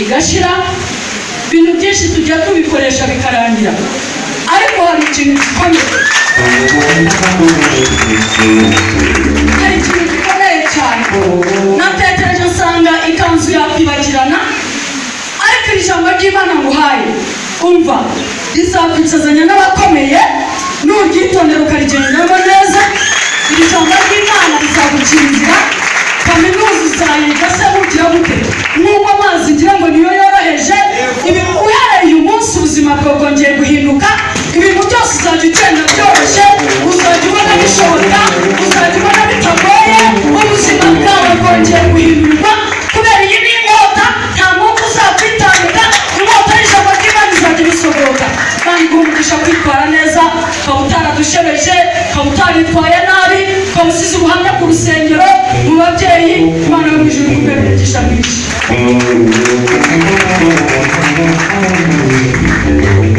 igashira ibintu byinshi tujya tubikoresha bikarangira ariko hari ikintu gikomeye hari ikintu gikomeye cyane natekereje usanga ikanzu yakwibagirana ariko iri jambo ry'imana nguhaye umva rizakwicazanya n'abakomeye nuryitondera ukarigendamo neza iri jambo ry'imana rizagucira inzira kaminuza uzayiga se bugira bute nk'uko amazi ngira ngo niyo yoroheje ibi uhereye uyu munsi ubuzima bwawe bwongeye guhinduka ibintu byose uzajya ugenda byoroshye uzajya ubona bishoboka uzajya ubona bitagoye ubuzima bwawe bwongeye guhindurwa kubera iyi ni inkota nta mwuka uzakwitanga inkota y'ijambo ry'imana izajya ibisohoka kandi umugisha kwitwara neza ukaba utaradushebeje ukaba utaritwaye nabi ukaba usize ubuhamya ku rusengero mu babyeyi imana yo mu ijuru kubera umugisha mwinshi Thank you.